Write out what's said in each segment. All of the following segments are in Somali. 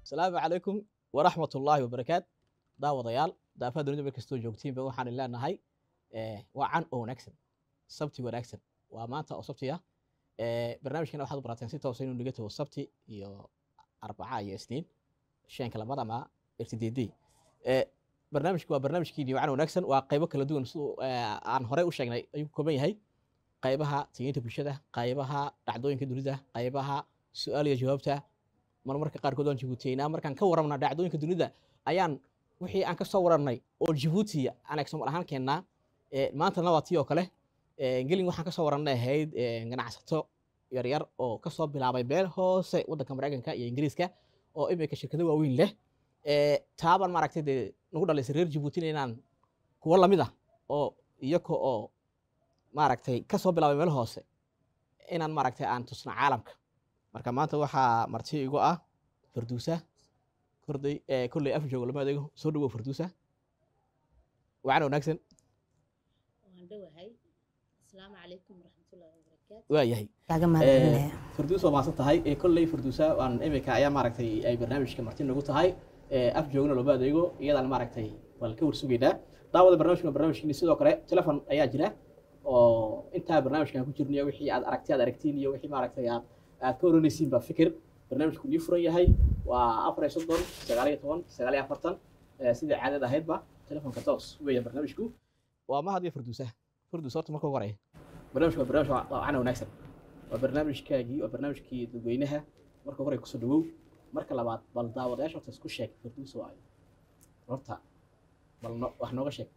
asalaamu calaykum waraxmat ullaahi wabarakaat daawadayaal daafaha dunida meel kastoo joogtiinba waxaan leenahay waa can oo wanaagsan sabti wanaagsan waa maanta oo sabti ah barnaamijkana waxaad u barateen si toosa inuu naga tago sabti iyo arbaca iyo isniin shanka labada ama irtideedii barnaamijku waa barnaamijkiini can wanaagsan waa qaybo kala duwan siduu aan horey u sheegnay ayuu ka kooban yahay qaybaha tigeynta bulshada qaybaha dhacdooyinka dunida qaybaha su-aal iyo jawaabta marmarka qaarkood waan jibuutiyeynaa markaan ka warramna dhacdooyinka dunida ayaan wixii aan ka soo wararnay oo jibuuti aan example ahaan keennaa maantana waa tii oo kale gelin waxaan ka soo warannay ahayd ganacsato yaryar oo ka soo bilaabay meel hoose waddanka maraykanka iyo ingiriiska oo imika shirkado waaweyn leh taabaan maaragtay dee nagu dhalaysay reer jibuutina inaan kuwo lamid ah oo iyaka oo maaragtay ka soo bilaabay meel hoose inaan maaragtay aan tusna caalamka marka maanta waxaa marti igu ah farduusa korday kolley af joogo lama adeego soo dhawow farduusa wacan wanaagsan waan dhowahay asalaamu calaykum waraxmatullaahi wabarakaatu waa yahay kaaga mahadcelinaya farduus waa maasan tahay kolley farduusa waan imika ayaa maaragtay ay barnaamijka marti nagu tahay af joogna looma adeego iyadaan maaragtay waan ka warsugaynaa daawada barnaamijkan barnaamijkiini sidoo kale telefon ayaa jira oo intaa barnaamijkan ku jirnay wixii aad aragti aad aragtiin iyo wixii maaragtay aad aad ka oranaysiin baa fikir barnaamijku nii furan yahay waa afar iyo soddon sagaal iyo toban sagaal iyo afartan sidai caadad ahaydba telefonka toos weeya barnaamijku waa mahad iyo farduusa farduus horta marka ugu horaya barnaamijku waa barnaamij waa cana wanaagsan waa barnaamijkaagii waa barnaamijkii dadweynaha marka hore kusoo dhawow marka labaad bal daawadayaasha horta isku sheeg farduus waa horta bal wax nooga sheeg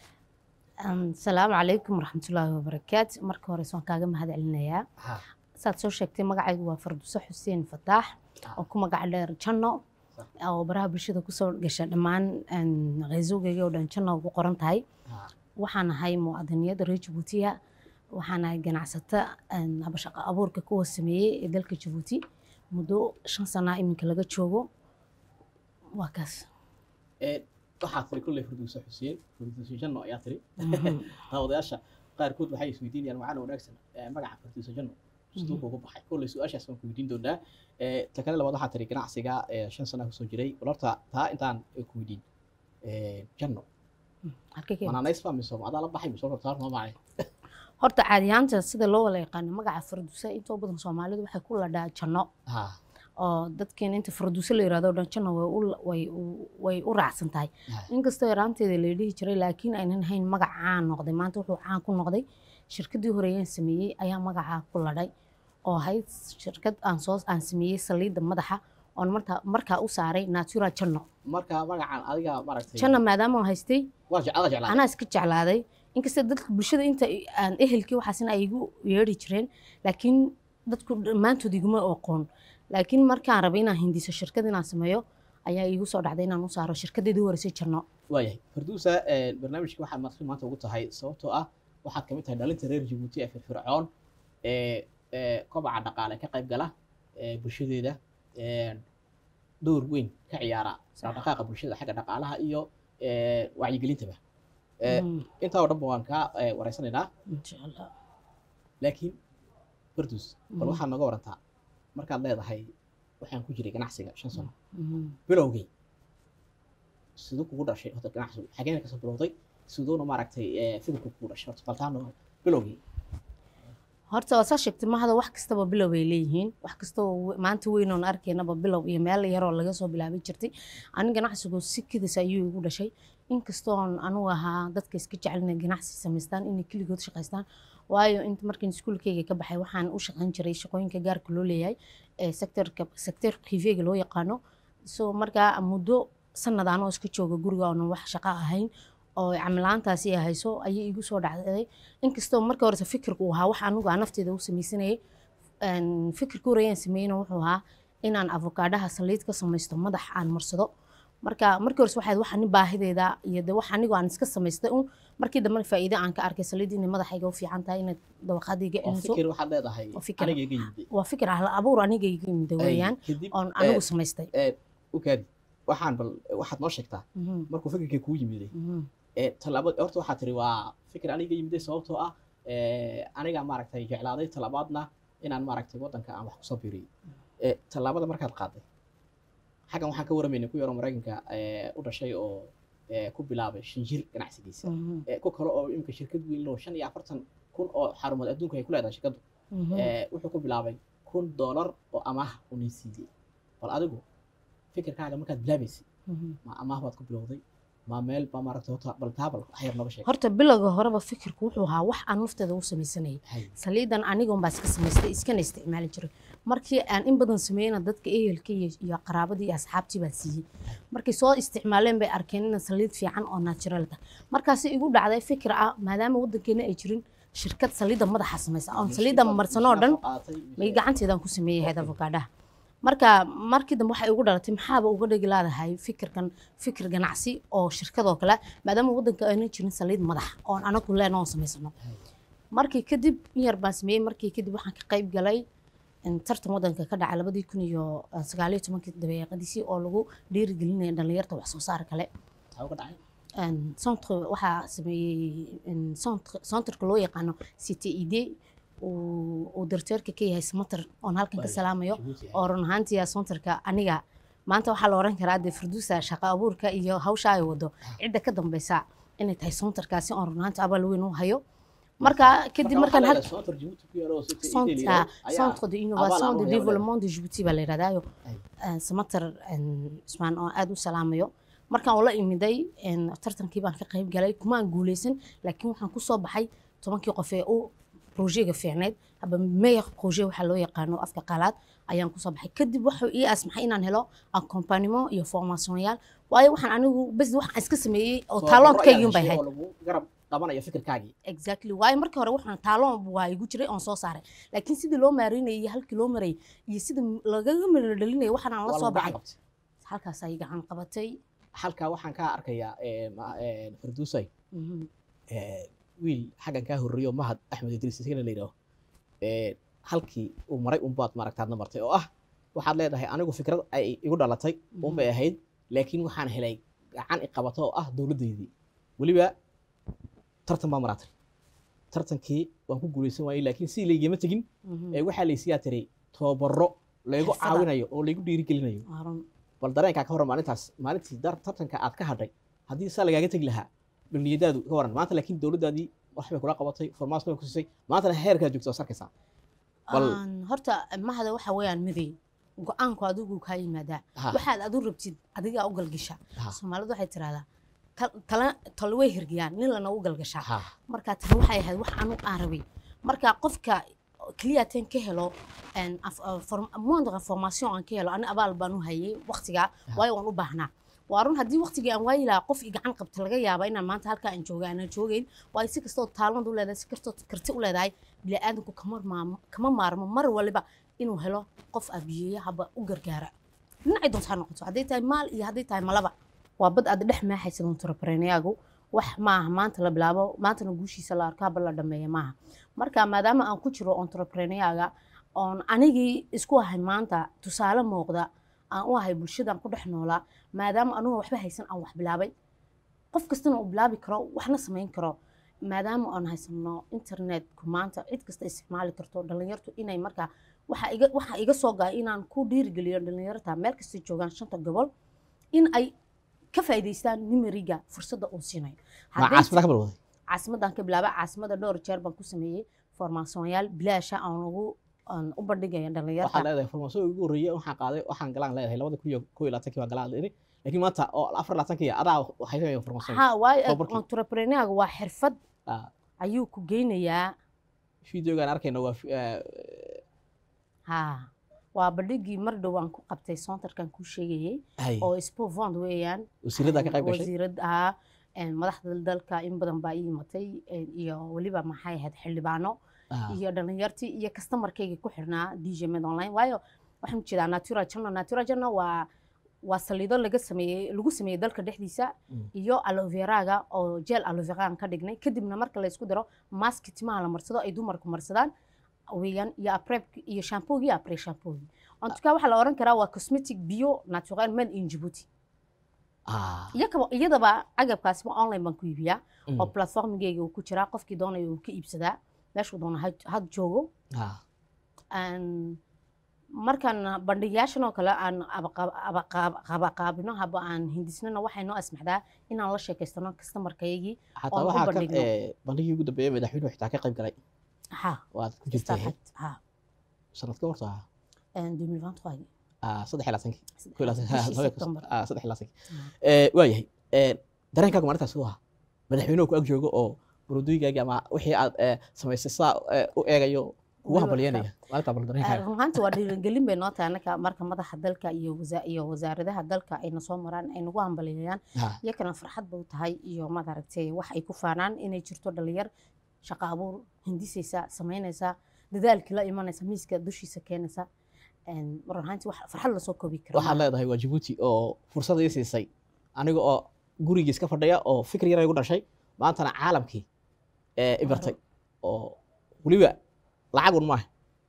asalaamu calaykum waraxmatullaahi wabarakaatu marka hore waan kaaga mahad celinayaa saad soo sheegtay magacaygu waa farduuso xuseen fataax oo ku magac dheer janno oo baraha bulshada kusoo gasha dhammaan qeysowgeyga oo dhan janno ugu qoran tahay waxaan ahay muwaadiniyadda reer jabuutiya waxaan ahay ganacsato shaqo abuurka kuwa sameeyey ee dalka jabuuti muddo shan sanaa iminka laga joogo waa kaas waxaa tiri kolley farduuso xuseen farduuso janno ayaa tiri daawadayaasha qaarkood waxay isweydiinayaan macana wanaagsan magaca farduuso janno siduu kugu baxay kolley su-aashaas waan ku weydiin doonaa ta kale labaad waxaa tiri ganacsiga shan sana kusoo jiray bal horta taa intaan ku weydiin janno manaanaysba mise adaa la baxay mise horta taar macay horta caadiyaanta sida loo wala yaqaano magaca farduusa intoo badan soomaalidu waxay ku ladhaa janno oo dadkeena inta farduuso la yirahdo dhan janno way u raacsan tahay inkastoo yaraanteeda la dhihi jiray laakiin aynan hayn magac caan noqday maanta wuxuu caan ku noqday shirkadii horeeyaan sameeyey ayaa magacaa ku ladhay oo ahayd shirkad aan soo aan sameeyey saliidda madaxa oon markaa markaa u saaray natura janno marka magacan adiga maaragtay janno maadaama aan haystay waa jeclada jeclaa anaa iska jeclaaday inkasta dadka bulshada inta aan ehelkii waxaasina ay igu yeedhi jireen laakiin dadku dhammaantood iguma oqoon laakiin markaan rabay inaan hindiso shirkad inaan sameeyo ayaa iigu soo dhacday inaan u saaro shirkadeedii horeysay janno waayahay farduusa barnaamijka waxaad marti maanta ugu tahay sababtoo ah waxaad kamid tahay dhalinta reer jabuuti ee firfircoon ee kobaca dhaqaale ka qayb gala bulshadeeda door weyn ka ciyaara dhaqdhaqaaqa bulshada xagga dhaqaalaha iyo wacyigelintaba intaa oo dhanba waan kaa wareysanaynaa laakiin farduus bal waxaad nooga warantaa markaad leedahay waxaan ku jiray ganacsiga shan sano bilowgay siduu kugu dhashay horta ganacsigu xageena kasoo bilowday siduuna maaragtay fikirku kugu dhashay horta baltaano bilowgii horta waa saa sheegtay mahada wax kastaba bilow ay leeyihiin wax kastoo maanta weynoon arkaynaba bilow iyo meel yaroo laga soo bilaabay jirtay ani ganacsigu si kedis ayuu igu dhashay inkastoon anugu ahaa dadka iska jecel inay ganacsi samaystaan inay keligood shaqaystaan waayo inta markiin iskuulkeyga ka baxay waxaan u shaqayn jiray shaqooyinka gaarka loo leeyahay ee sectorka sector privega loo yaqaano so markaa muddo sanad anoo iska jooga guriga oonan wax shaqo ahayn oo camilaantaasi ay hayso ayay igu soo dhacday inkastoo marka horese fikirku uu ahaa wax anigu aan nafteeda u samaysanayay fikirka horeyaan sameeyna wuxuu ahaa inaan avokaadhaha saliid ka samaysto madax aan marsado marka markii horese waxayd wax ani baahideeda iyo de wax anigu aan iska samaystay un markii dambena faa'iide aan ka arkay saliid inay madaxayga u fiican tahay inay dawaqadayga celiso fikir waxaad leedahay fikir. aniga iga yimid waa fikir ahla abuur aniga iga yimid weeyaan kadib oon anigu samaystay ukaadi waxaan bal waxaad noo sheegtaa Mhm, markuu fikirkii kugu yimiday mhm, talaabad horta waxaa tiri waa fikir aniga yimiday sababtoo ah aniga maaragtay jeclaaday talabaadna inaan maaragtay waddanka aan wax kusoo biiriyey tallaabada markaad qaaday xaggan waxaan ka waramaynay ku yaroo maraykanka ee, u dhashay oo ee, ku bilaabay shinjir ganacsigiisa Mhm, Ee, ku kale oo imika shirkad weyn oo shan iyo afartan kun oo xarumood adduunka ay ku leedahay shirkaddu mhm. ee, wuxuu ku bilaabay kun doolar oo amaah uu nin siiyey bal adigu fikirkaaga markaad bilaabaysay Mhm. ma amaah baad ku bilowday ma meel baa maaragtay horta bal taabal wax yar nooga sheeg horta bilowga horeba fikirku wuxuu ahaa wax aan nafteeda u samaysanayay Hay. saliidan anigon baa iska samaystay iskana isticmaali jiray markii aan in badan sameeyena dadka ehelka iyo iyo qaraabadii iyo asxaabtii baa siiyey markay soo isticmaaleen bay arkeen in saliid fiican oo natural ah markaasi igu dhacday fikir ah maadaama wadankeena ay jirin shirkad saliidda madaxa samaysa oon saliidda marsanoo oo dhan may gacanteedaan ku sameeyay head avokaadaha marka markii dambe waxay ugu dhalatay maxaaba uga dhigi laadahay fikirkan fikir ganacsi oo shirkadoo kale maadaama wadanka aynan jirin saliid madax oon anagu leen oon samaysano markii kadib in yar baan sameeyey markii kadib waxaan ka qayb galay in tartan wadanka ka dhacay labadii kun iyo sagaaliyo tobankii dabeeqadiisii oo lagu dhiirigelinaya dhalinyarta wax soo saar kale Maxaa uga dhacay een, centre waxaa sameeyey een, centre- centreka loo yaqaano cted uu uu darteerka ka yahay samater oon halkan ka Bari. salaamayo Djibouti, hay. oo run ahaantii centerka aniga maanta waxaa la oran karaa dee farduusa shaqo abuurka iyo hawsha ay wado cidda ka dambeysa inay tahay centerkaasi oon run ahaantii abaal weyn u hayo marka kadib Marka markaan waxaa hal leedahay Soontar Djibouti ku yaalo oo City centre Italy ah, ayaa- centre de abaal innovation aan de u hayo développement de Djibouti baa la yidhahdaayo Ay. samater ismaan oo aada u salaamayo markaan ula imiday een, tartankii baan ka qayb galay kumaan guuleysan laakiin waxaan kusoo baxay tobankii qof ee u projega fiicneed haba meyer projet waxaa loo yaqaano afka qalaad ayaan kusoo baxay kadib wuxuu ii asmaxay inaan helo accompagnement iyo formationyaal waayo waxaan anigu bes waxaan iska sameeyey oo Soo taaloonkaygii barro bay ayaa ahayd heshay oo lagu garab qabanayo fikirkaagii exactly waayo markii hore waxaan taaloon waa igu jiray oon soo saaray laakiin sidii loo maareynayay iyo halkii loo marayay iyo sida lagaga miro dhalinayay waxaan aan la waa soo lagu gacan baxay qabtay. halkaas ay gacan qabatay halkaa waxaan kaa arkayaa ee, ma- ee, farduusay Mhm. ee, wiil xaggan kaa horreeyo mahad axmed idriis isagana la yidhaaho ee, halkii uu maray unbaad maaragtaadna martay oo ah waxaad leedahay anigu fikrad ay igu dhalatay unbay ahayd laakiin waxaan helay gacan i qabato oo ah dowladdeydii weliba tartan baa maraatay tartankii waan ku guuleysan waayey laakiin si laygama tegin Mhm. ee waxaa laysiyaa tiray tababaro laygu Xirfada. caawinayo oo laygu dhiirigelinayo Waa run. bal dareenkaa ka waran maalintaas maalintii dar- tartanka aad ka hadhay haddii saa lagaaga tegi lahaa balniyadaadu ka waran maanta laakiin dowladdaadii waxbay kula qabatay formaas bay ku siisay maantana heerkaa joogta oo sarkaysaa Bal- Aan- horta mahada waxa weeyaan miday go-aanku adigu kaa yimaadaa Ha, waxaad adu rabtid adigaa u galgasha ha, soomaalidu waxay tirahdaa "Tal- tala talo way hirgiyaan nin lana u galgashaa ha. marka tani waxay ahayd wax anu aan rabay marka qofka keliyateen ka helo een, af- af- form- moindre formation aan ka helo ani abaal baan u hayay waqtigaa waayo waan u baahnaa waa run haddii waqtigii aan waayi lahaa qof i gacan qabta laga yaaba inaan maanta halkaa aan jooga aanan joogeyn waayo si kastoo taalmad u leedahay si kastoo karti u leedahay bini'aadanku kama maarmo kama maarmo mar waliba inuu helo qof abiyeeya haba u gargaara dhinacay doonta ha noqoto hadday tahay maal iyo hadday tahay malaba waa bad aad dhex maaxaysa entrepreneuyagu wax maaha maanta la bilaabo maantana guushiisa la arko haba la dhameeya maaha marka maadaama aan ku jiro entrepreneuyaga oon anigii isku ahay maanta tusaale muuqda aan u ahay bulshadaan ku dhex noolaa maadaama anugu waxba haysan aan wax bilaabay qof kastana uu bilaabi karo waxna samayn karo maadaama aan haysano internetku maanta cid kasta isticmaali karto dhalinyartu inay markaa waxa iga waxa iga soo gaay inaan ku dhiirigeliyo dhalinyarta meel kasta joogaan shanta gobol in ay ka faa'iidaystaan nimeriga fursadda uu siinayo ma Hadday caasimada ka bilowday caasimadan ka bilaaba caasimada dhowr jeer baan ku sameeyey formaasonyaal bilaasha aan ugu aan u bandhigaya waxaad dhalinyarta leedahay formaasooyin ugu horreeyay waxaan qaaday waxaan galaan leedahay labada kun iyo kow iyo labaatankii baan galaan leedahay laakiin maanta oo afar labaatankii adaa waxay sameeyeen formaasooyin ha waayo tababarkii. entrepreneuga waa xirfad Ah, ayuu ku geynayaa videogaan arkayna waa fi- eh, ha waa bandhigii mar dhow aan ku qabtay centerkan ku sheegayay hay oo spovond weeyaan wasiirada ka qayb gashay wasiirad ahaa madaxda dalka in badan baa ii imatay een, iyo weliba maxay ahayd xildhibaano Ah, iyo dhalinyartii iyo customarkayga ku xirnaa dj med online waayo waxaan ujeedaa natura journal natura journal waa waa saliido laga sameeyey lagu sameeyey dalka dhexdiisa Mm. iyo aloveraga oo gel aloveran ka dhignay kadibna marka la isku daro maski timaha la marsado ay dumarku marsadaan weeyaan iyo aprep iyo shampoogi iyo apre shampoogi ontuka waxaa la oran karaa waa cosmetic bio natural made in djibouti ah, iyakaba iyadaba agabkaasiba online baan ku iibiyaa mm, oo platformigeyga uu ku jiraa qofkii doonaya uu ka iibsadaa meeshuu doona ha- had joogo ah, Aan- markaan bandhigyaashan oo kale aan abaqaab- abaqaab- qabaqaabino haba aan hindisnana waxay noo asmaxdaa inaan la sheekaystano kastamarkayagii xataa oon u waxaa ka bandhigno. eh, bandhigii ugu dambeeyay madaxweynuhu xitaa ka qayb galay ha waad ku jirtay starhat ha sanadka horta en 2023 ah saddex ilaa sankii Saddex- ku ilaa san- bishii laba- September. ah, saddex ilaa sankii Ah. Eh, waa yahay Eh, dareenkaaga maalintaas siduu ahaa madaxweynuhu ku ag joogo oo buruduyigaagi ama wixii aad eh, samaysay saa eh, u eegayo kugu Weliba hambalyeynaya maalintaa bal dareenkaaga run ahaanti waa dhiirigelin bay noo tahay annaka marka madaxa dalka iyo wasa- iyo wasaaradaha dalka ayna soo maraan ay nagu hambaliyeeyaan Ha, iyakana farxad bay u tahay iyo madaragtay wax ay ku faanaan inay jirto dhalinyar shaqo abuur hindisaysa samaynaysa dadaalkii la imanaysa miiska dushiisa keenaysa En, run ahaanti wax farxad lasoo koobi kara waxaad maaha. leedahay waa jabuuti oo fursad ii siisay aniga oo gurigii iska fadhiya oo fikir yar igu dhashay maantana caalamkii eh, i bartay oo weliba lacagun maaha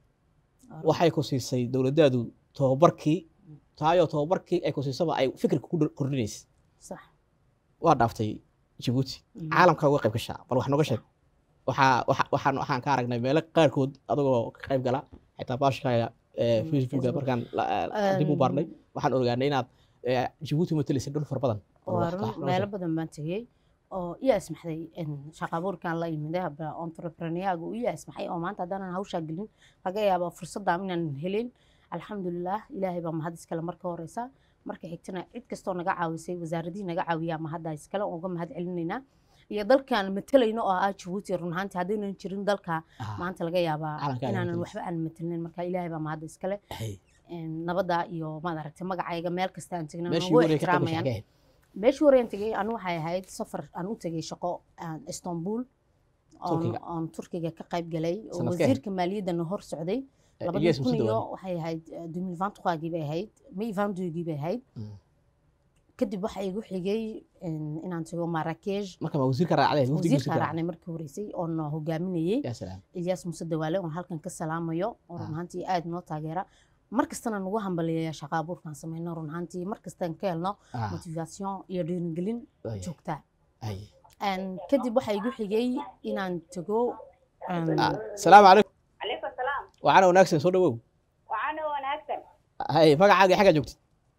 waxay ku siisay dowladdaadu tababarkii taayoo tababarkii ay ku siisaba ay fikirka ku kordhinaysa sax waa dhaaftay jabuuti Mm. caalamka uga qayb gashaa bal wax nooga sheeg waxaa waxa- waxaan waxaan ka aragnay meelo qaarkood adagoo ka qayb gala xitaa baashkaaga Mm, facebooka Facebook. markaan la- eh, dib u baarnay waxaan ogaanay inaad eh, jabuuti matalaysay dhul far badan Bal waa wax- run wax nooga meelo sheeg. badan baan tegey oo iya ismaxday shaqa abuurkan la yimid entrepreneurga u iya ismaxay oo maanta haddaanan hawshaa gelin laga yaaba fursadda inaan helin alxamdulilah ilaahay baa mahad iskale marka horeysa marka xigtana cid kastoo naga caawisay wasaaradihii naga caawiyaa mahadda iskale oo uga mahad celinaynaa iyo dalkan matalayno oo ah jabuuti run ahaantii haddaynan jirin dalka Ah, maanta laga yaabaa Caalamka ayaa inaanan matalaysa. waxba aan matalin marka ilaahay baa mahadda iskale hey, nabadda iyo maad aragtay magacayga meel kasta aan tegna meeshii nagu ugu horreysay ka qayb ixtiraamayaan gashay meeshii horeen tegey anu waxay ahayd safar aan u tegey shaqo aan istanbul oon Turkiga. oon turkiga ka qayb galay oo Sanadkee? wasiirka maaliyaddana hor socday Eh, labadii Ilyas kun Muuse iyo Dawaale. waxay ahayd dumil vantuqaagii bay ahayd may vandugii bay ahayd Mm. kadib waxa igu xigay in- inaan tago marakesh marka ma wasiirka raacday wafdigii wasiirka raacnay markii horeysay oon hogaaminayey yaa salaam ilyas muuse dawaale oon halkan ka salaamayo oo run ahaantii aad noo taageera mar kastana nagu hambaliyeeya shaqa abuurkaan sameyno run ahaantii mar kastaan ka helno Ah, motivation iyo dhiirigelin waayahay. joogtaa Hay. Een, kadib waxaa igu xigay inaan tago een, Ah, salaamu calaykum calaykum salaam waxaana wanaagsan soo dhawow waxaana wanaagsan hay magacaaga xaggaa joogtid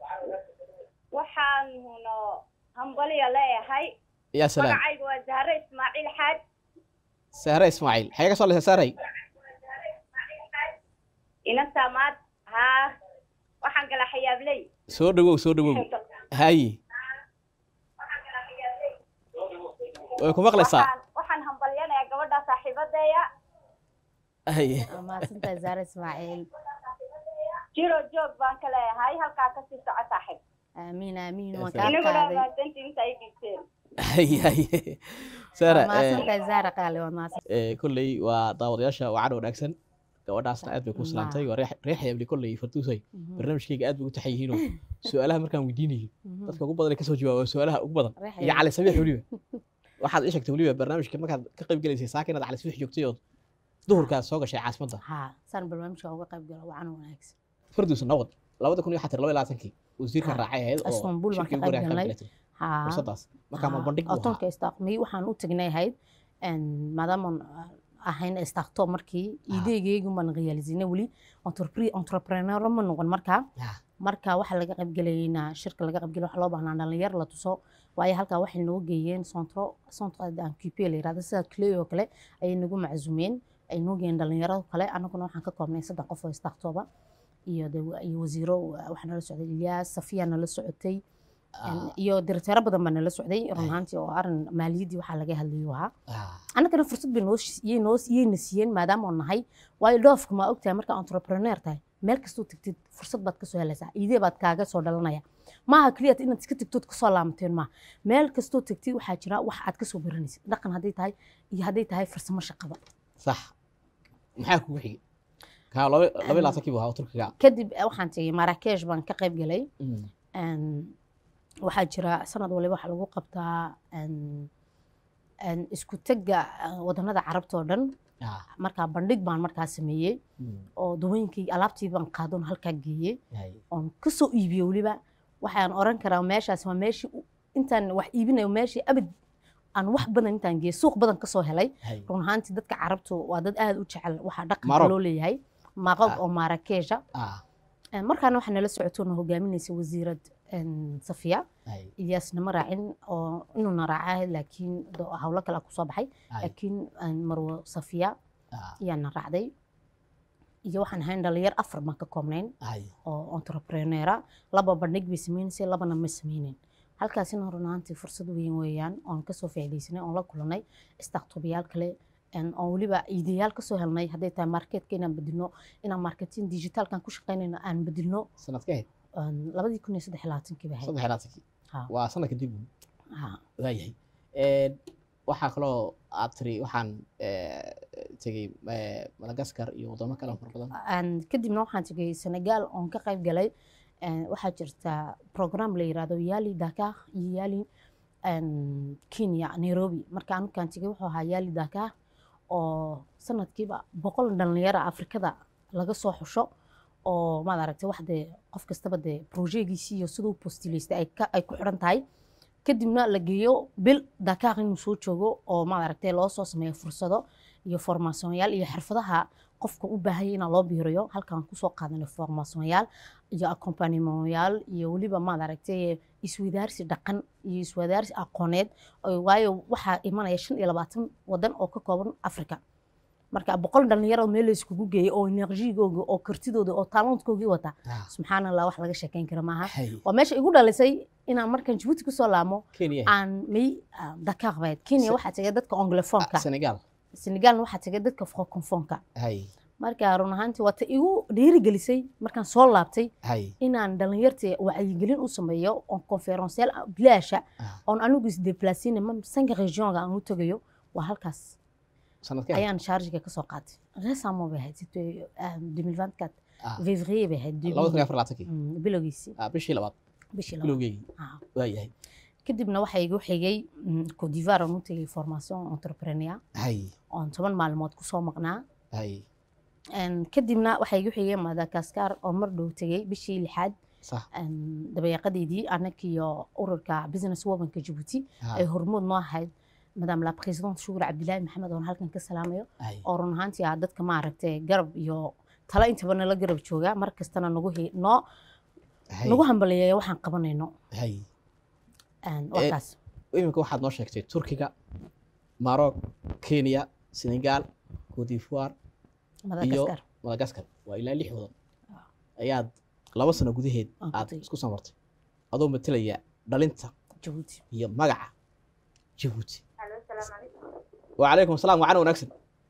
waxaanu hambaliya leeyahay yaa salaam magacaygu waa zahre ismaaciil xaaj sahre ismaaciil xagee ka soo leysa sahray ina saamaad haa waxaan gala xayaabley soo dhawow soo dhawow haye way ku maqlaysaa waxaan waxaan hambalyanayaa gabadha saaxiibadeeya haye waa mahadsantahay zaare ismaaciil jiro joog baan ka leeyahay halkaa kasii soco saaxiib aamiin aamiin Ya waan salaam. kaa inaguna qaaday mahadsantii inta ay dhiibteen haye haye sahra waa mahadsantahay zaare qaali waa mahadsan eh, kolley waa daawadayaasha wacan wanaagsan gabadhaasna aad bay ku Ma. salaantay waa reex reex xayabli kolley fartuusay barnaamijkayga aad bay u taxan yihiinoo su-aalaha markaan weydiinayo dadka ugu badan ee kasoo jawaaba waa su-aalaha ugu badan iyo cali sabiix weliba waxaad ii sheegtay weliba barnaamijka markaad ka qayb gelaysay saaka inaad cali sabiix joogtay ood duhurkaad soo gashay caasimadda haa saan barnaamijka uga qayb galo wacan wanaagsan farduus nabad labada kun iyo xatir laba iyo labaatankii wasiirka Ah, raacay ahayd oo Istanbul baan shirkii ka ugu qayb horeeya ka galnay. qaybgalatay. haa fursadaas markaa ma bandhig buu ahaa otonka istaaqmay waxaan u tagnay ahayd maadaamaan ahayn istaaqto markii ideegeygu baan realisinay weli entrepre- entrepreneur ma noqon markaa Ah, marka waxaa laga qaybgelayna shirka laga qaybgelay waxa loo baahnaa dhalinyar la tuso waayo halkaa waxay noo geeyeen centro centro ancupe la yirahdo sida clay oo kale ayay nagu maczuumeen ay noo geeyeen dhalinyaro kale annaguna waxaan ka koobnay saddex qof oo istaaqtooba iyo de iyo wasiiro waxaa nala socday ilyaas safiya nala socotay ah, iyo direkteero badan baa nala socday run Ay. ahaantii oo arin maaliyaddii waxaa laga hadlayo ahaa ah, annagana fursad bay noo sh- yay noo yayna siiyeen maadaama oo nahay waayo dhoofka ma ogtahay markaa entrepreneur tahay meel kastoo tegtid fursad baad kasoo helaysaa idee baad kaaga soo dhalanaya maaha keliya inaad iska tegtood kasoo laamateen maaha meel kastoo tegtid waxaa jira wax aad kasoo baranaysid dhaqan hadday tahay iyo hadday tahay farsamo shaqaba sax maxaa kugu xigay kaa laba laba iyo labaatankii buu ahaa oo turkiga kadib eh, waxaan tegey marakesh baan ka qayb galay Mm, Een, waxaa jira sanad waliba waxaa lagu qabtaa een, een, isku tega eh, wadanada carabta oo dhan ah, markaa bandhig baan markaa sameeyey mm, oo dawooyinkii alaabtii baan qaadoon halkaa geeyey haye. oon kasoo iibiyey weliba waxaan oran karaa meeshaas waa meeshii u- intaan wax iibinayo meeshii abad aan wax badan intaan geeyey suuq badan kasoo helay haye. run ahaantii dadka carabtu waa dad aad u jecel waxaa dhaqanka Maroc. loo leeyahay maroc Ah. oo marakesha ah, Een, markaana waxaa nala socotoona hogaaminaysa wasiirad een, safiya hay iyaasna ma raacin oo inuuna raacaa laakiin do- hawlo kale kusoo baxay hay laakiin een, marwo safiya ah, ayaana raacday iyo waxaan ahayn dhalinyar afar baan ka koobnayn hay oo entrepreneura laba bandhig bay sameynaysay labana ma sameynin halkaasina run ahaantii fursad weyn weeyaan oon kasoo faa'iidaysanay oon la kulanay startubayaal kale een, oon weliba iidayaal kasoo helnay hadday tahay marketka inaan bedilno inaan marketing digitalkan ku shaqaynayno aan bedilno sanadka ahayd een, labadii kun iyo saddex iyo labaatankii bay ahayd saddex iyo labaatankii Ha, waa sanad kadib ha. waayahay Een, waxaa kaloo aad tiri waxaan eh, tegey eh, madagaskar iyo wadamo kale oo fara badan Aan- kadibna waxaan tegay senegal oon ka qayb galay Een, waxaa jirta program la yirahdo yali dakar iyo yali een, kenya nairobi marka anukaan tegay wuxuu ahaa yali dakar oo sanadkiiba boqol dhalinyaro afrikada laga soo xusho oo maad aragtay wax dee qof kastaba dee projegiisii iyo siduu postilaystay ay ka- ay ku xidhan tahay kadibna la geeyo bil dakar inuu soo joogo oo maad aragtay loo soo sameeyo fursado iyo formaasyoonyaal iyo xirfadaha qofka u baahaya inaa loo biiriyo halkaan kusoo qaadanay formaasyoonyaal iyo accompagnementyaal iyo weliba maad aragtay iswadaarsi dhaqan iyo iswadaarsi aqooneed oo- waayo waxaa imanaya shan iyo labaatan wadan oo ka kooban africa marka boqol dhalinyaro meel la iskugu geeyay oo enerjigooga oo kartidooda oo taalantkoogii wata Ah, subxaan allah wax laga sheekeyn kara maaha hay waa meesha igu dhalisay inaan markaan jabuuti kusoo laamo kenya aan may dakar bayd kenya Se- waxaa tegay dadka anglofonka Ah, senegal senegalna waxaa tegay dadka francofonka hay marka run ahaantii waa ta igu dhiirigelisay markaan soo laabtay hay inaan dhalinyarta wacyigelin u sameeyo oon conferenceel bilaasha Ah. oon anigu isdeplaasina sanka regionga aan u tegayo waa halkaas sanadka ahayd ayaan chargiga kasoo qaatay resamo bay ahayd c'était, euh, 2024 Ah, février bay ahayd labada kun iyo afar labaatankii Mm, bilowgiisii Ah, bishii labaad bishii labaad. bilowgeygii Ah. waayahay kadibna waxaa igu xigay mm, Côte d'Ivoire aan u tegay formation entrepreneur hay oon toban maalmood kusoo maqnaa hay Een, kadibna waxaa igu xigay madagaskar oo mar dhow tegay bishii lixaad sax een, dabayaaqadeedii anakiyo ururka business womanka jabuuti Ah, ay hormuud noo ahayd madame la présidente shukur cabdilaahi maxamed oon halkan ka salaamayo hay oo run ahaantii ah dadka maaragtay garab iyo talo intaba nala garab jooga mar kastana nagu he- noo hay nagu hambaliyeeya waxaan qabanayno hay Een, Eh, wakaas iminka waxaad noo sheegtay turkiga maroc kenya senegal cote d'ivoire madagaskar madagaskar waa ilaa lix wadan ayaad laba sano gudaheed Aan ku aad tegey. isku samartay adoo matalaya dhalinta jabuuti iyo magaca jabuuti alo salaamu calaykum wacalaykum asalaam wacana wanaagsan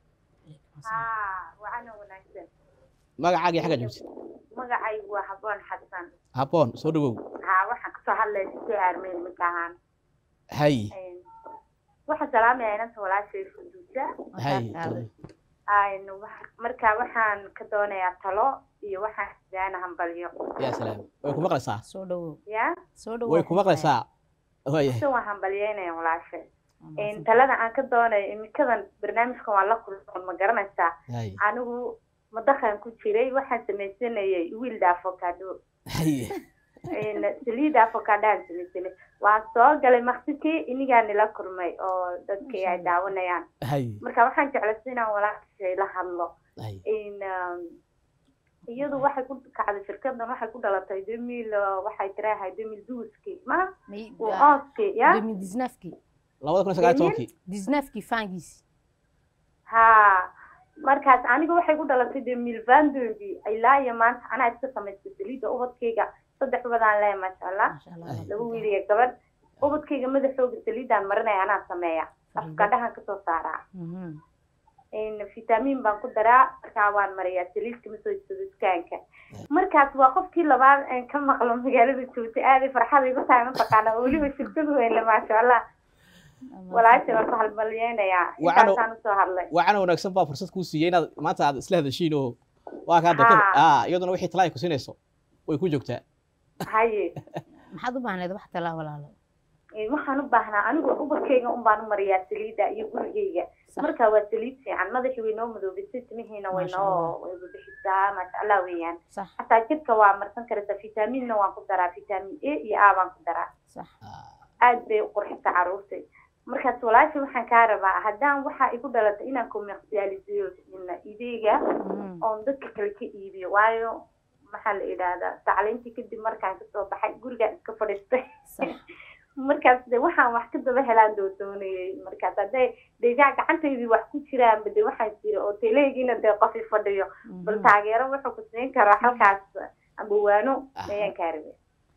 haa wacana wanaagsan magacaagii xagga jabuuti magacaygu waa haboon xasan haboon soo dhawow haa waxaan kasoo hadlaya si aarmeen mid ahaan hay waxaan salaamaya inanta walaashay fuduusa hay Een, wax- marka waxaan ka doonayaa talo iyo waxaan sidaana hambalyo yaa salaam way ku maqlaysaa soo dhawow ya soo dhawow way ku maqlaysaa waayahay se waan hambalyeynaya walaashay Een, talada aan ka doonayo imikadan barnaamijkan waa la kulmoon ma garanaysaa hay anigu madaqan ku jiray waxaan samaysanayay wiilda avocado hay Een, saliida avocadaan samaysanay waan soo galay maqsikii inigaa nila kulmay oo dadkii ay daawanayaan hay marka waxaan jeclaysa inaan walaashay la hadlo hay in um, iyadu waxay ku kacday shirkadan waxay ku dhalatay demil waxay tirahay demil duuski ma onski ya disnafki labada kun iyo sagaal iyo tobankii disnafki fangiisi ha markaas aniga waxay ku dhalatay demil vandogi ilaa iyo maanta anaa iska samaystay saliida ubadkayga saddex ubadaan leeya maasha allah maasha allah Ay. laba wiil iyo gabadh ubadkayga madaxooga saliidaan marinaya anaa sameeya afkadhahan kasoo saaraa Mhm. in vitamin baan ku daraa markaa waan mariyaa saliidka ma soo jeedo dukaanka markaas waa qofkii labaad aan ka maqlo magaalada joogta aaday farxada igu tahay mataqaana oo weliba shirkad weynle maasha allah walaasha waan ku halmalyeynayaa Waxaan- intaasaan usoo hadlay wacana wanaagsan baa fursad kuu siiyey inaad maanta aad isla hadashiin oo waa kaa dakada Haa. ah iyaduna wixii talaa ay ku siinayso way ku joogtaa haye maxaad u baahneed wax talaa walaalo Eh, waxaan u baahnaa anigu ubadkayga un baan u mariyaa saliida iyo gurigayga Sax. marka waa saliid fiican madaxii way noo madoobisay timihiina way Maasha noo way bixisaa maasha allah weeyaan sax xataa jidhka waa marsan karaysaa vitaaminna waan ku daraa vitaamin a iyo a baan ku daraa sax aad bay u qurxisa caruurtay markaas walaasha waxaan kaa rabaa haddaan waxaa igu dhalatay inaan commercialiseyo ideyga Mhm. oon dadka kale ka iibiyo waayo maxaa la yidhaahdaa tacliintii kadib markaan kasoo baxay gurigaan iska fadhiistay sax markaas de waxaan wax ka daba helaan doo doonayay markaas hadday deegaa gacantaydii wax ku jiraanba de waxaan jira oo teleegiina dee qofi fadhiyo bal taageero wuxuu ku siin karaa halkaas ambawaano Ah. ayaan kaa rabay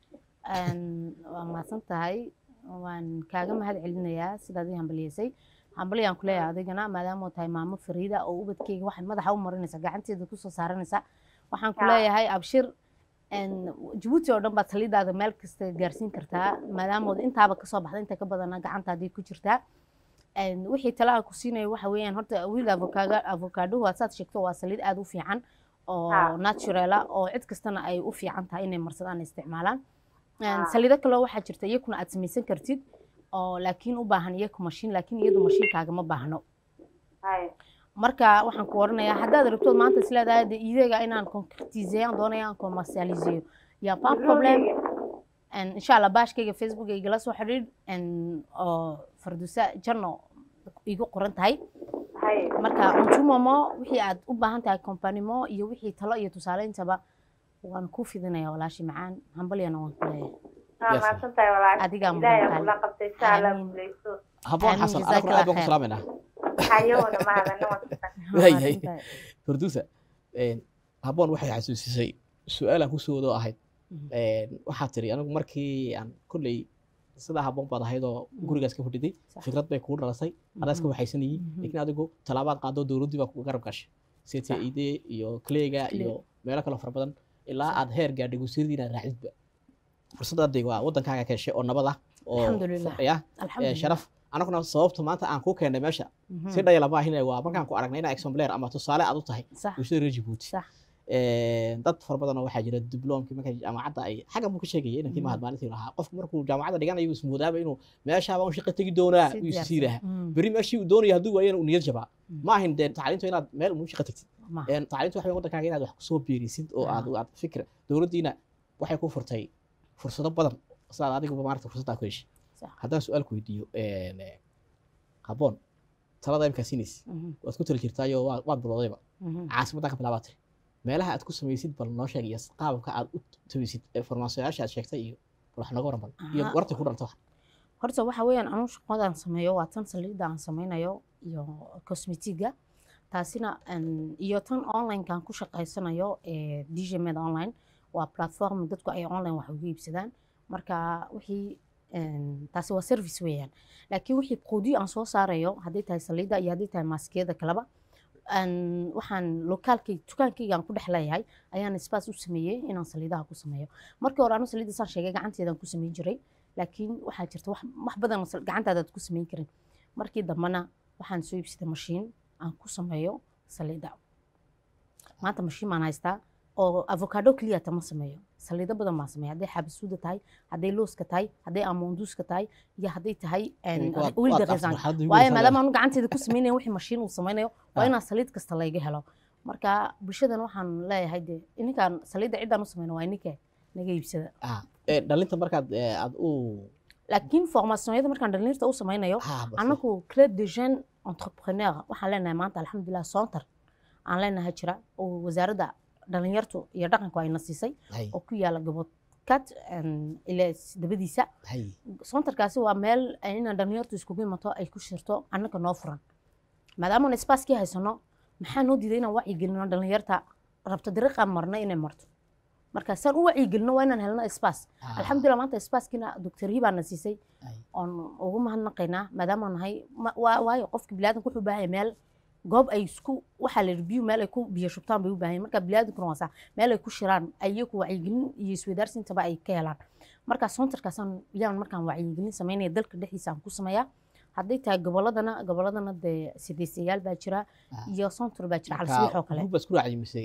Een, waa mahadsan tahay waan kaaga mahad celinayaa sidaad ii hambalyeysay hambalyaan ku leeyahay adigana maadaama oo tahay maamo fariida oo ubadkeyga waxay madaxa u marinaysa gacanteeda kusoo saaranaysa waxaan ku Ya. leeyahay abshir een, jabuuti oo dhan baad saliidaada meel kasta gaarsiin kartaa maadaama ood intaaba kasoo baxda inta ka badana gacantaadii ku jirtaa Een, wixii talaha ku siinayo waxa weeyaan horta wiil avokaaga avokaaduhu waa saad sheegto waa saliid aad u fiican oo Ha. natural ah oo cid kastana ay u fiican tahay inay marsadaan isticmaalaan Een, Ah. saliido kaloo waxaa jirta iyakuna aad samaysan kartid oo laakiin u baahan iyaku mashiin laakiin iyadu mashiinkaaga ma baahno hay marka waxaan ku oranayaa haddaad rabtood maanta is leedahay de ideega inaan concretiseeyaan doonaya aan commercialiseeyo yaa pas problem En insha allah baashkayga facebook igala soo xidhiidh en oo fardusa janno igu qoran tahay hay marka untumomo wixii aad u baahan tahay kompanimo iyo wixii talo iyo tusaaleyntaba waan ku fidinaya walaashii macaan hambalyana waan ku leeyahay waa Yes. mahadsan tahay walaal Adigaa ilaahay mudan kula qabtay insha allah Amiin. guuleyso habboon Amiin, xasan jazaak anaguna aad baan ku Allah salaamaynaa hayoona mahadana wanaagsan Waayahay. Mahadsantahay. farduusa een, habboon waxay xasuusisay su-aalaan kusoo wado ahayd Mhm. een, waxaa tiri anigu markii aan kolley sidaa habboon baad ahayd oo gurigaas ka fadhiday Sax. fikrad bay kugu dhalasay adaas ka Mhm. waxaysanayey Mhm. laakiin adigu talaabaad qaado dowladdii baa kuga garab gashay Sax. ctid iyo clega Clay. iyo meelo kaloo fara badan ilaa Sax. aad heer gaadhay wasiiradii inaad raacidba fursaddaadii waa waddankaaga ka heshay oo nabad ah oo Alxamdulilah. ya Alxamdulilah. sharaf anaguna sababta maanta aan ku keennay meesha Mhm. si dhayala ma ahin waa markaan ku aragnay inaa exemplar ama tusaale aad u tahay sax bulshada reer Djibouti sax Een, dad fara badan oo waxaa jira dibloomkii markay jaamacadda ay xaggan buu ka sheegayay inankii Mhm. mahad maalintii lahaa qofku markuu jaamacadda dhiganayo ismoodaaba inuu meeshaaba un shaqo tegi doonaa Si uu diyaarsan. isii lahaa Mhm. beri meeshii uu doonaya hadduu waayana uu niyad jabaa Mhm. ma ahin dee tacliintu inaad meel uu shaqo tagtid Ma. Een, tacliintu waxa weeye waddankaaga inaad wax kusoo biirisid oo aad Ah. aad fikra dowladdiina waxay ku furtay fursado badan sidaad adiguba maarata fursaddaa ku heshay Sax. haddaan su-aal ku weydiiyo een, eh, habboon talada imkaa siinaysa Mhm. waad ku tali jirtaayo waa- waad biloodayba Mhm. caasimaddaa ka bilaabaa tiri meelaha aad ku samaysid bal noo sheeg iyo qaabka aad u tabisid ee farmaasiyaasha aad sheegtay iyo bal wax nooga waran bal iyo Aha. wartay ku dhalta wax horta waxa weeyaan anuu shaqadan sameeyo waa tan saliidda aan sameynayo iyo cosmetiga taasina een, iyo tan onlinekan ku shaqaysanayo ee djmed online waa platform dadku ay online wax uga iibsadaan marka wixii een, taasi waa service weeyaan laakiin wixii quudiyo aan soo saarayo hadday tahay saliidda iyo hadday tahay maaskiyada kaleba een, waxaan lokaalkay dukaankayga aan ku dhex leeyahay ayaan space u sameeyey inaan saliidaha ku sameeyo markii hore anu saliidda saan sheegay gacanteedaan ku sameyn jiray laakiin waxaa jirta wax wax badan oo sal- gacantaada aad ku samayn karin markii dambena waxaan soo iibsaday mashiin aan ku sameeyo saliidda maanta mashiin baan haystaa oo avocado keliya tama sameeyo saliido badan baan sameeya hadday xabasuuda tahay hadday looska tahay hadday amonduuska tahay iyo hadday tahay Waad- wilda waad resan afraxaad igu waayo weysaa maadaama anu gacanteeda ku sameynaya wixii mashiin uu sameynayo waa Ah. inaan saliid kasta layga helo marka bulshadan waxaan leeyahay de ininkaan saliidda ciddaan u sameyno waa ininka naga iibsada ah ee, dhalinta markaad ee, aad u laakiin formaasiyonyada markaan dhalinyarta u sameynayo ah, bas- anagu club de jeune entrepreneur waxaan leenahay maanta alxamdulilah sontar aan leenahay jira oo wasaaradda dhalinyartu iyo dhaqanku ayna siisay hay oo ku yaala gobodkad ilaa dabadiisa hay sontarkaasi waa meel inaan dhalinyartu iskugu imato ay ku shirto annaga noo furan maadaama spaaskii haysano maxaa noo diiday inaan wacyigelino dhalinyarta rabto dariiqaan marna inay marto marka saan u wacyigelino waa inaan helno spaas ah, alxamdulilah maanta spaaskiina doctor hibaana siisay hay. oon ugu mahadnaqaynaa maadaama nahay ma- waa- waayo qofka biniaadanka wuxuu u baahan yahay meel goob ay isku waxaa la biyo meel ay ku biyo shubtaan bay u baahan yahay marka biniaadankuna waa saa meel ay ku shiraan ayaku wacyigelin iyo isweydaarsiintaba ay ka helaan marka sontarkaasaan yaan markaan wacyigelin sameynaya dalka dhexdiisa aan ku sameeyaa hadday tahay goboladana goboladana dee sideesayaal baa jira Ah. iyo sontar baa jira marka calsiix oo kale group baad isku raacday mise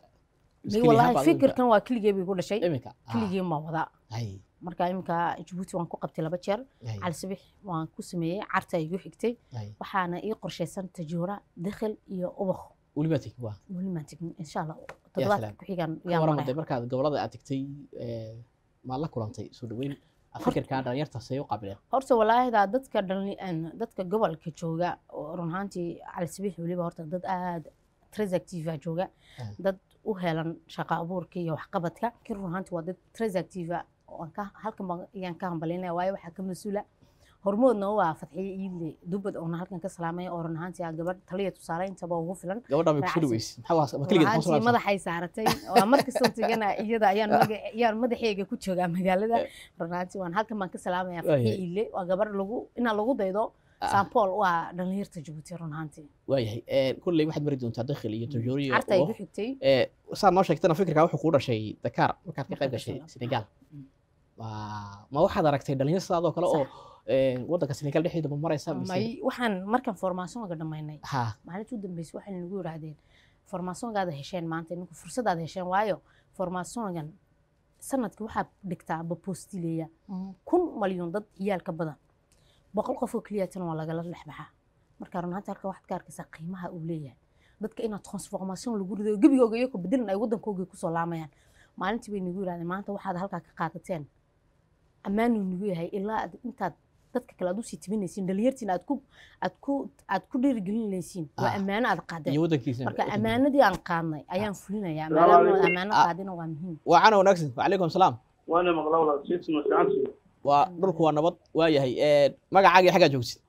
May wallaahi fikirkan waa keligee bay ku dhashay iminka ah, keligeen baa wadaa hay marka iminka jabuuti waan ku qabtay laba jeer hay cali sabix waan ku sameeyey carta igu xigtay hay waxaana ii qorshaysan tajuura dakhil iyo ubakh weli baa tegi waa weli maan tegin insha allah salaam. toddobaadka ku xigaan ka yaa waran maraya dee markaad gobolada aad tegtay ee, maad la kulantay soo dhaweyn fikirkaa dhalinyarta see u qaabileen horta walaahida dadka dhalin- een, dadka gobolka jooga oo run ahaantii cali sabix weliba horta dad aad tres active jooga Ah. dad u helan shaqo abuurka iyo waxqabadka kin run ahaantii waa dad transactiva oo aan ka halkan baan ayaan ka hambalinaya waayo waxaa ka mas-uula hormoodna waa fadxiye iidle dubad oona halkan ka salaamaya oo run ahaantii ah gabadh taliya tusaale intaba ugu filan gabadha may kusoo Raacsan. dhaweys maxaa waa ma keligeed maxaa soo ahaantii laabsan madaxay saaratay waa markastoo tegana iyada ayaan maga- ayaan madaxeyga ku joogaa magaalada run ahaantii waan halkan baan ka salaamaya fadxiye Waayahay. iidle waa gabadh lagu inaa lagu daydo Ah. sampool waa dhalinyarta jabuuti run ahaantii waayahay kulley waxaad mari doontaa dakhil iyo tajoori iyo carta ay ugo. ku xigtay Eh, saad noo sheegtana fikirkaa wuxuu kuu dhashay Dakar markaad ka qayb Markaan gashay gashay. Senegal Mm. Waa- ma waxaad aragtay dhalinyaro sidaadoo kale oo eh, waddanka Senegal dhexdeeda ma maraysa mise may waxaan markaan formaasonga dhammaynay ha maalintii u dambeysay waxay nagu yidhaahdeen formaasongaada hesheen maanta ninku fursadaad hesheen waayo formaasongan sanadkii waxaa dhigtaa bapostileya kun malyan dad ciyaal ka badan boqol qof oo keliyatana waa lagala dhexbaxaa marka run ahaantii halka waxaad ka arkaysaa qiimaha uu leeyahay dadka inaad transformation lagu rido gebigooga iyo ku bedelan ay waddankooga kusoo laamayaan maalintii bay nagu yidhahdeen maanta waxaad halkaa ka qaadateen ammaanuu nagu yahay ilaa aad intaad dadka kale aad usii tibinaysiin dhalinyartiina aad ku aad ku aad ku dhiirigelinaysiin waa Ah. ammaano aad qaadeen iyo waddankiisa marka ammaanadii aan qaadnay ayaan fulinayaa Salaamu maadaama calaykum. ammaano Ah. qaadina waa muhiim waa cana wanaagsan wacalaykum salaam waana maqlaa walaal jeedsi ma fiicantii waa dhulku waa nabad waayahay Eh, magacaaga xaggaa joogtid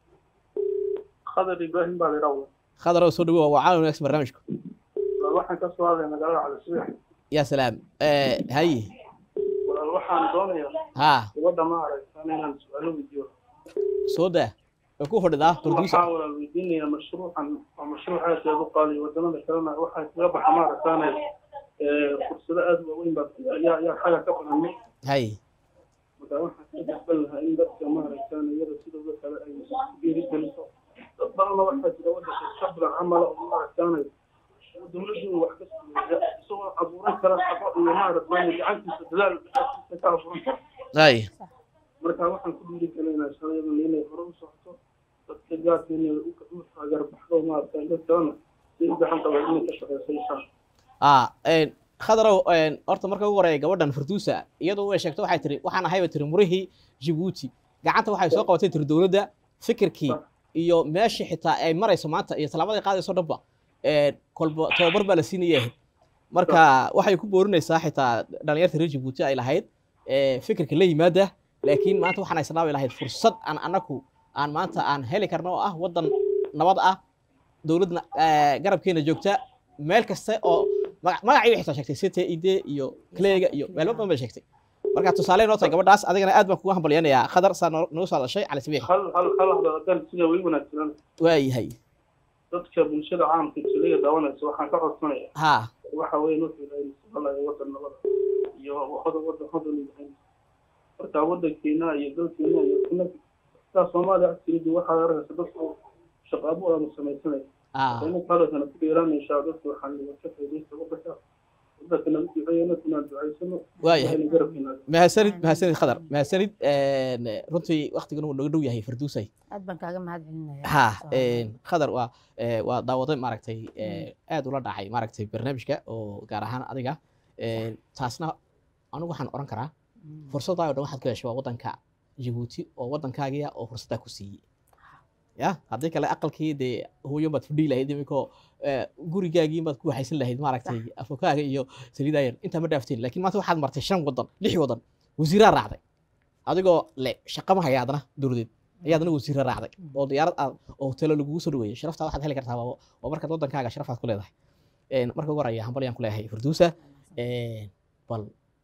khadar ibraahim baa la idhaa khadarow soo dhawow waa cana wanaagsan barnaamijku walaal waxaan ka soo hadlay magaalada cali subex yaa salaam Eh, haye walaal waxaan doonayaa ha gabadha ma aragtaan inaan su-aalo weydiiyo soo daa way ku fadhidaa turkiisa waxaan walaal weydiinayaa mashruucan waa mashruuc aad aad u qaaliyo wadamada kalena waxaa kaga baxa ma aragtaane fursado aad u waaweyn baa ayaa ayaa xaga ka badanay haye marka waxaan ka dalban lahaa in dadka ma aragtaan iyada sidooda kale ay dhiirigeliso dad badanna waxaa jira wadanka iska bilan camala oo ma aragtaane dowladdu wax ka sameeya isagoo abuuran kara shaqo iyo ma aragtaan gacantiisa dadaal gacantiisa ka abuuran kara haye marka waxaan ku dhiirigelinayaa shaqayadan inay hore u socoto dadka gaarka inay u u taageer baxdo ma aragtaan dad kalena si u gacan qaba inay ka shaqeyso inshaa ah een, khadarow een, horta marka ugu horeeya gabadhan farduusa iyadu way sheegto waxay tiri waxaan ahayba tiri murihii jabuuti gacanta waxay soo qabatay tiri dowladda fikirkii iyo meeshii xitaa ay marayso maanta iyo tallaabada ay qaadayso dhanba een, kolba tababar baa la siinaya marka waxay ku boorinaysaa xitaa dhalinyarta reer jabuuti ay lahayd ee, fikirka la yimaada laakiin maanta waxaan isnaabi lahayd fursad aan anaku aan maanta aan heli karno oo ah waddan nabad ah dowladna eh, garabkeena joogta meel kasta oo magac magacii xitaa sheegtay city ide iyo clayga iyo meelo badan bay sheegtay marka tusaale noo tahay gabadhaas adigana aad baan kuga hambalyanayaa khadar saa noo noo soo hadashay cali sabiix hal hal hal hadal haddaan sida way wanaagsanaan waayahay dadka bulshada caamka jiliga daawanaysa waxaan ka codsanaya ha waxa weeye wuxuu ilaahay subxaanahu wadan nabada iyo hodan wadan hodan u yahay marka wadankeena iyo dalkeena iyo kuna sidaa soomaaliya agtiidi waxaad arkaysa dadku shaqo abuur ama samaysanaya ah ina kaalosana ku dheeraanaysaa dadku waxaan ka faaidaysta wadanka wadanka nagu duceeyana kunaan ducaysano waayahay ilaahay garabkeena mahadsanid mahadsanid khadar mahadsanid een, runtii waktigan uu naga dhow yahay farduusay aad baan kaaga mahad celinaya ha een, khadar waa ee, waa daawaday maaragtay ee, aad ula dhacay maaragtay barnaamijka oo gaar ahaan adiga een, taasna anigu waxaan oran karaa fursaddaa oo dhan waxaad ka heshay waa waddanka jabuuti oo waddankaagiya oo fursaddaa ku siiyey ya haddii kale aqalkii dee hooyo baad fudhihi lahayd iminkoo gurigaagii baad ku waxaysan lahayd maaragtay afokaaga iyo saliidaayan intaa ma dhaafteen laakiin maanta waxaad martay shan waddan lix waddan wasiiraa raacday adigoo le shaqa ma haya adana dowladeed ayaadna wasiira raacday oo diyaarad aad oo hotelo lagugu soo dhaweeyey sharaftaa waxaad heli kartaa waa waa markaad waddankaaga sharafaad ku leedahay Een, marka ugu horaya hambalyaan ku leeyahay firduusa Een, bal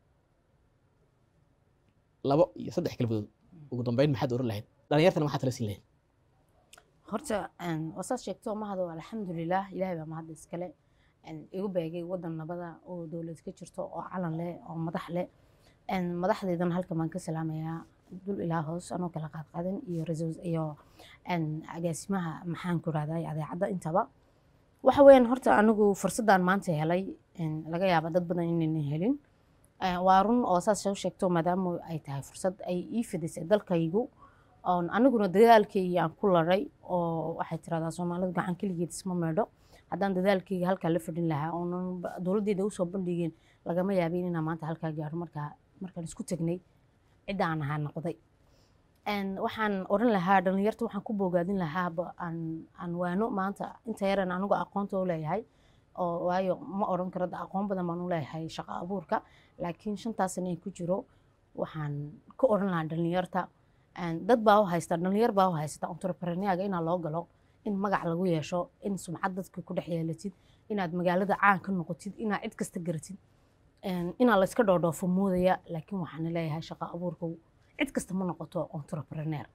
labo iyo saddex kelmadood ugu dambeyn maxaad oran lahayd dhalinyartana maxaad tala siin lahayd horta wasaad sheegto mahado alxamdulilah ilaahay baa mahad iskale igu beegay wadan nabada oo dowlad ka jirto oo calan leh oo madax leh madaxdeedana halkan baan ka salaamayaa dul ilaa hoos anoo kala qaadqaadan iyo rasul iyo agaasimaha maxaan ku rahday adeecadda intaba waxa weeyaan horta anigu fursaddan maanta helay laga yaaba dad badan inaynan helin waa run oo saas soo sheegto maadaama ay tahay fursad ay ii fidisay dalkaygu oon aniguna dadaalkayga aan ku laray oo waxay tiradaa soomaalidu gacan keligeed isma meedho haddaan dadaalkayga halkaa la fadhin lahaa oonan dowladdeeda usoo bandhigeen lagama yaabin inaan maanta halkaa gaaro markaa markaan isku tegnay cidda aan ahaa noqday waxaan oran lahaa dhalinyarta waxaan ku bogaadin lahaaba aan aan waano maanta inta yaran anigu aqoonta u leeyahay oo waayo ma odhan karo da aqoon badan baan u leeyahay shaqo abuurka laakiin shantaas sano ee ku jiro waxaan ka odhan lahaa dhalinyarta een, dad baa u haysta dhalinyar baa u haysta entrepreneurga inaa loo galo in magac lagu yeesho in sumcad dadka ku dhex yeelatid inaad magaalada caan ka noqotid inaad cid kasta garatid een, inaa layska dhoodhoofo moodaya laakiin waxaan leeyahay shaqo abuurka cid kasta ma noqoto entrepreneur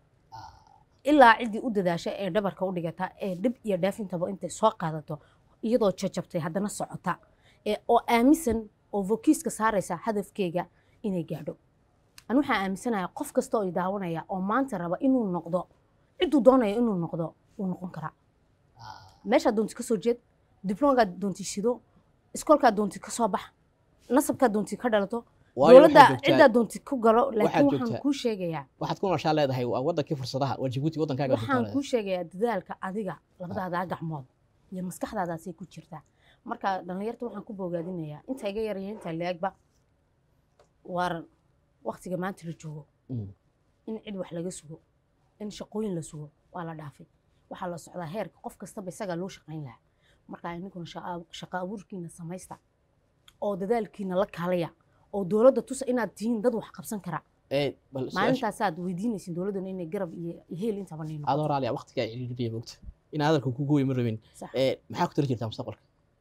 ilaa ciddii u dadaasha ee dhabarka u dhigata ee dhib iyo dhaafintaba intay soo qaadato iyadoo jajabtay haddana socota ee oo aaminsan oo vokiiska saaraysa hadafkeega inay gaadho an waxaa aaminsanayaa qof kasta oo i daawanaya oo maanta raba inuu noqdo cidduu doonayo inuu noqdo wuu noqon karaa meeshaad doonti ka soo jeed dibloomkaad doonti shido iskoolkaad doonti ka soo bax nasabkaad doonti ka dhalato waayo dowladda waxaad joogtaa ciddaad doonti ku galo laakiin waxaad waxaan joogtaa- kuu sheegayaa waxaad ku nooshaa leedahay waa wadankii fursadaha waa jibuuti wadankaaga waxaan kuu sheegayaa dadaalka adiga labadaadaa gacmood iyo maskaxdaadaasay ku jirtaa marka dhallinyarta waxaan ku bogaadinayaa inta iga yaraya inta leegba waar waktiga maanta la joogo in cid wax laga sugo in shaqooyin la sugo waa la dhaafay waxaa la socdaa heerka qof kastaba isagaa loo shaqayn lahaa marka ininkuna shaqa- shaqo abuurkiina samaysta oo dadaalkiina la kaalaya oo dowladda tusa inaad tihiin dad wax qabsan kara ee bal su-aasha- maalintaasaad weydiinaysin dowladdana inay garab iyo iyo heel intaba nii adoo raali ah waqtigaa ciriiriya moogta inaa hadalka ku gooyi ma rabin Sax. ee maxaa ku tali jirtaa mustaqbalka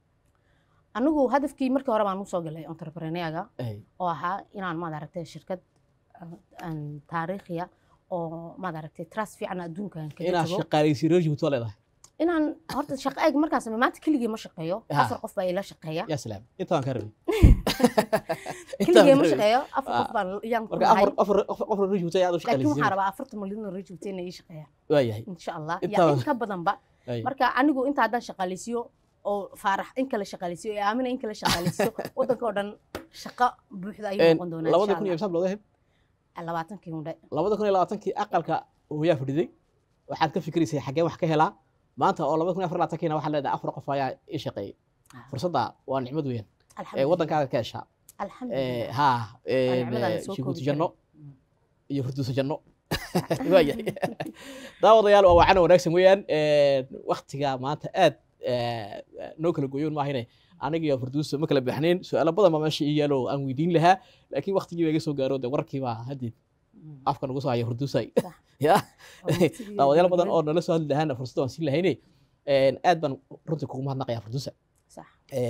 anigu hadafkii markii hore baan usoo galay entrepreneurga Ee, oo ahaa inaan maad aragtay shirkad aan- aan taariikhiya oo maad aragtay trust fiican adduunkan kaga inaad tago shaqaaleysi reer jibuuti waa leedahay inaan horta shaqo eeg markaas maanta keligii ma shaqeeyo Ha. afar qof baa ila shaqeeya yaa salaam inta waan ka rabay keligii ma shaqeeyo afar qof baan yaan ku marka nahay afar afar afar afar reer jibuuti ayaad u laakiin waxaan shaqaaleysiin rabaa afartan malyan oo rajubta inay ii shaqeeyaan waayahay insha allah Intaa- ya in ka badanba Ay. marka anigu inta haddaan shaqaaleysiyo oo faarax in kala shaqaaleysiyo ee aamina in kala shaqaaleysiyo waddanka oo dhan shaqo buuxda ayuu Een, noqon doonaa labada insha kun iyo allah imsaab looga heb labaatankii undhe labada kun iyo labaatankii aqalka hooyaa fadhiday waxaad ka fikiraysay xaggee wax ka helaa maanta oo labada kun iyo afar labaatankiina waxaad leedahay afar qof ayaa ii shaqeeyey Ah. fursadda waa nicmad weyn ee alxamdulilah waddankaaga ka heshaa Ee, alxamdulilah haa Waa nicmadaan ee, soo jibuuti koobi janno karin. iyo furduusa janno waayahay daawadayaal waa wacana wanaagsan weeyaan waktiga maanta aad ee, noo kala goyoon maahine aniga iyo furduusa ma kala baxnayn su-aalo badan baa meesha ii yaalo oo aan weydiin lahaa laakiin waktigii baa iga soo gaaro de warkii baa haddeed Mm. afka nagu soo haya furduusay Sax. ya Oo waqtigii daawadayaal badan gabadha- oo nala soo hadli lahaana fursad waan siin lahayne aad baan runtii kugu mahadnaqayaa furduusa Sax.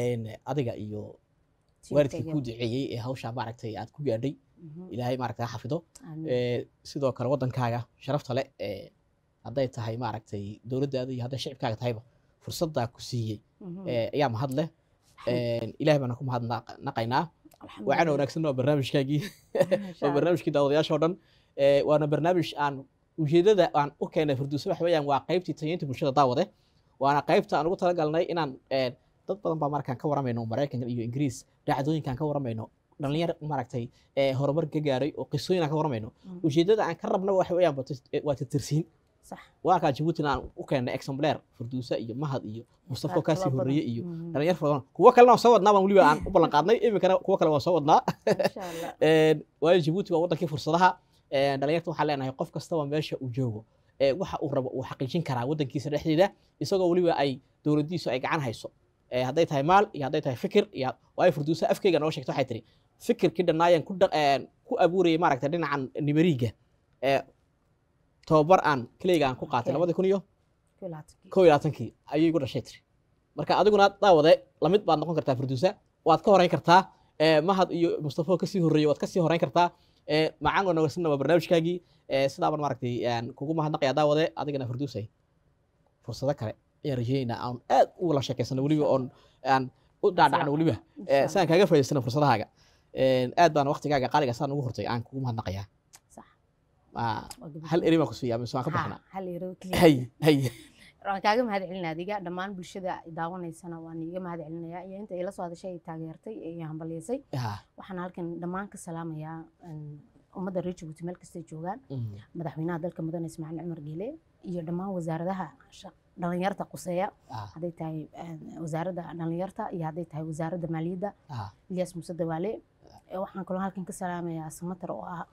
adiga iyo Tiirkayga. waalidkii kuu duceeyey ee hawshaa maaragtay aad ku gaadhay Mhm. ilaahay maaragtay ha xafido Amiin. Ee, sidoo kale waddankaaga sharafta leh ee hadday tahay maaragtay dowladdaada iyo hadday shicibkaaga tahayba fursaddaa ku siiyey Mhm. ee, ayaa mahad leh Alxamdu- ilaahay baana ku mahadnaqaynaa wacana alxamdulilah. wanaagsan waa barnaamijkaagii Masha waa Allah. barnaamijkii daawadayaasha oo dhan Ee, waana barnaamij aan ujeedada aan u keenay furduuso waxa weeyaan waa qaybtii tayeynta bulshada daawade waana qaybta aan ugu talagalnay inaan ee, dad badan baa markaan ka waramayno maraykanka iyo ingiriis dhacdooyinkaan ka waramayno dhalinyar maaragtay ee, horumar ka gaaray oo qisooyin aan ka waramayno Mm. ujeedada aan ka rabna waxa weeyaan waa tis- waa tirtirsiin Sax. waakaa jabuutina aan u keennay exemplar furduusa iyo mahad iyo mustafo Qaar kaasii kaloo badan. horreeye iyo Mhm. dhalinyar fara badan kuwo kalena waan soo wadnaa baan weliba aan u ballan qaadnay iminkana kuwo kale waan soo wadnaa Masha Allah. Een, waayo jabuuti waa wadankii fursadaha Een, dhalinyarta waxaan leenahay qof kastaba meesha uu joogo ee waxa uu rabo uu xaqiijin karaa wadankiisa dhexdeeda isagoo weliba ay dowladdiisu ay gacan hayso Ee, hadday tahay maal iyo hadday tahay fikir iyo waayo furduusa afkeyga noo sheegta waxay tiri fikirkii dhannaayan ku dhaq- een, ku abuurayay maaragta dhinacan nimeriga ee tababar aan keleyga aan ku qaatay Okay. labadii kun iyo Kulaadkii. kow iyo labaatankii ayay igu dhashay tiri marka adiguna daawade lamid baad noqon kartaa furduusa waad ka horeyn kartaa ee, mahad iyo mustafo kasii horreeyey waad kasii horeyn kartaa ee, macaan oo nagsanna waa barnaamijkaagii ee, sidaaban maaragtay aan kugu mahadnaqayaa daawade adigana furduusay fursado kale ayaan rajeynaynaa aan aad u wala sheekaysano weliba oon aan u dhaadhacno weliba Insha ee, Allah. saan kaaga faa'iidaysano fursadahaaga Een, aad baan waqtigaaga qaaliga saan ugu hortay aan kugu mahadnaqayaa Sax. Aa, Waa gabadh. hal eri baan ku siiyaa mise waan ka Ha, baxnaa hal ero keliya. hay hay waan kaaga mahad celin adiga dhammaan bulshada daawanaysana waan iiga mahad celinayaa iyo inta ila soo hadashay ay taageertay iyo hambalyeysay Ha, waxaan halkan dhammaan ka salaamayaa een, ummadda reer jabuuti meel kastay joogaan mm, madaxweynaha dalka mudane ismaaciil cumar geele iyo dhammaan wasaaradaha sha- dhalinyarta quseeya ah, hadday tahay een, wasaaradda dhalinyarta iyo hadday tahay wasaaradda maaliyadda ah, ilyas muuse dawaale Ee, waxaan kaloo halkan ka salaamayaa samatar oo ah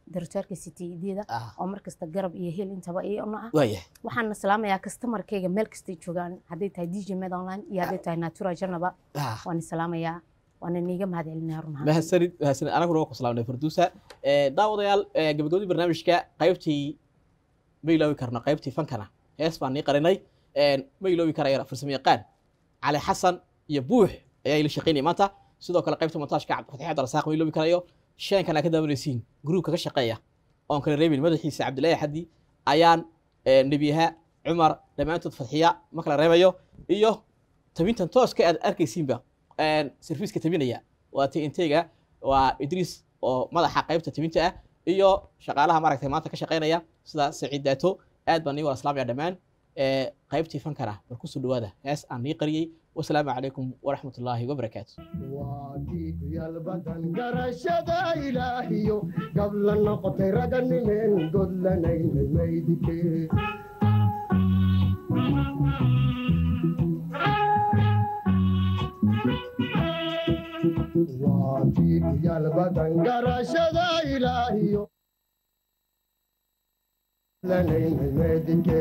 directorka citydda ah oo markasta garab iyo hel intaba iyona ah waaya waxaan salaamayaa customarkayga meel kastay joogaan hadday tahay dj med online iyo hadday tahay natura janaba ah waan salaamayaa waana niiga mahad celinaya run ahaan mahadsanid mahadsanid anaguna waa ku salaamnay farduusa Eh, daawadayaal eh, gabagabadii barnaamijka qaybtii ma iloobi karno qaybtii fankana hees baan nii qarinay Eh, ma iloobi karaya farsamo yaqaan cali xasan iyo buux ayaa ila shaqaynaya maanta sidoo kale qaybta montaajka cabdifatix abdirasaaq ma iloobi karayo sheenkan aa ka daawanaysiin gruubka ka shaqeeya oon kala reebin madaxiisa cabdilaahi xaddi ayaan eh, nebiyaha cumar dhammaantood fadxiya ma kala reebayo iyo tabintan tooska aad arkaysiinba serviiska tabinaya waa tintega waa idriis oo madaxa qaybta tabinta ah iyo shaqaalaha maaragtay maanta ka shaqaynaya sida saciid daato aad baan nii wada salaamaya dhammaan Eh, qaybtii fankana bal kusoo dhawaada hees aan nii qariyey wasalaamu calaykum waraxmat ullaahi wabarakaatu waadiigyal badan garashada ilaahiyo gabla noqotay raganimeen godlanaynay maydike waadiigyal badan garashada ilaahiyo lanaynay maydike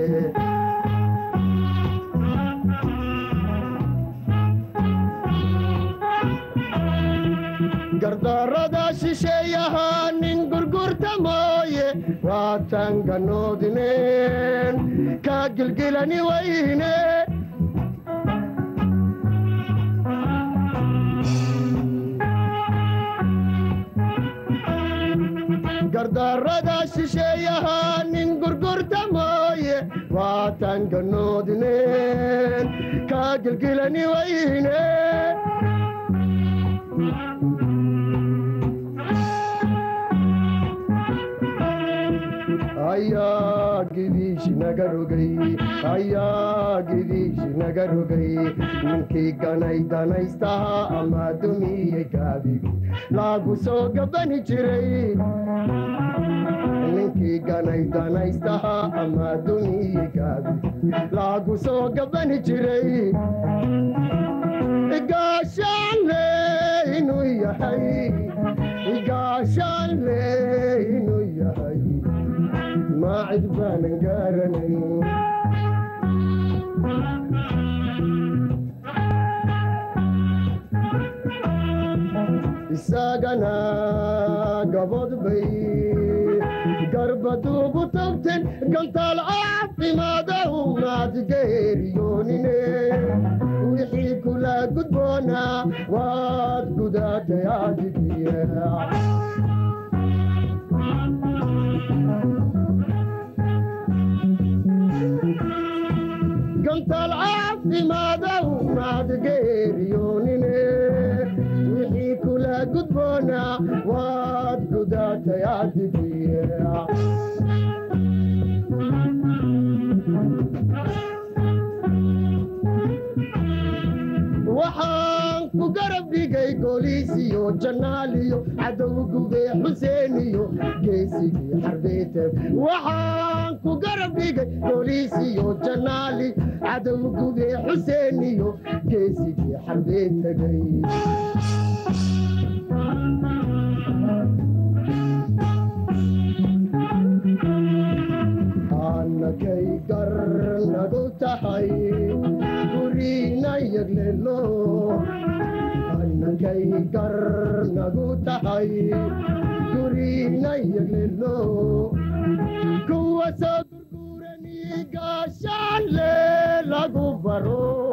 gardarada shisheeyahaa nin gurgurta mooye waataan ganoodineen kaa gilgilani wayne gardarada shisheeyahaa nin gurgurta mooye waataan ganoodineen kaa gilgilani wayne ayaa gidiish naga rogay ayaa gidiish naga rogay ninkii ganay danaystaha ama dumiyey gaabigi laagu soo gabani jiray ninkii ganay danaystaha ama dumiyey gaabigi laagu soo gabani jiray igaashaanle inuu yahay igaashaanle inuu yahay maacid baanan garanay isagana gabod bay garbaduugu tagteen gantaal caafimaada umaad geeriyoonine wixii kula gudboonaa waad gudaatay adigiya gantaal caafimaada umaad geeriyoonine wixii kula gudboonaa waad gudaatay adigiya waxaan ku garab dhigay gooliisiyo janaaliyo cadow gube xuseeniyo geesigii xarbeete waxaan ku garab dhigay gooliisiyo janaali cadow gube xuseeniyo geesigii xarbee tegay annakay gar nagu tahay gurina yaglelo annakay gar nagu tahay gurina yaglelo kuwa soo gurgurani gaashaanle lagu baro